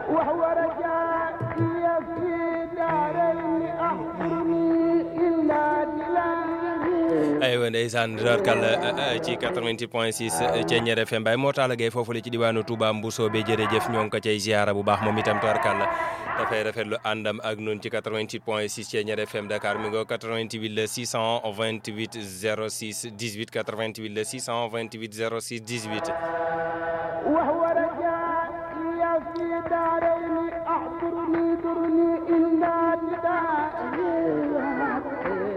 وهو رجائي في دارين أخبرني إلا دلالي aywa ndeysaan dorkal ci 88 point 6 Thiéniere FM Baye moo taala gay foofu la ci diwaanu Touba Mbousso be jërëjëf ñoo ngi ko cay ziara bu baax moom itam dorkal dafay rafetlu àndam ak nun ci 88 point 6 Thiéniere FM Dakar mi ngo 88 le 628 06 18 88 le 628 06 18 وهو رجائي في دارين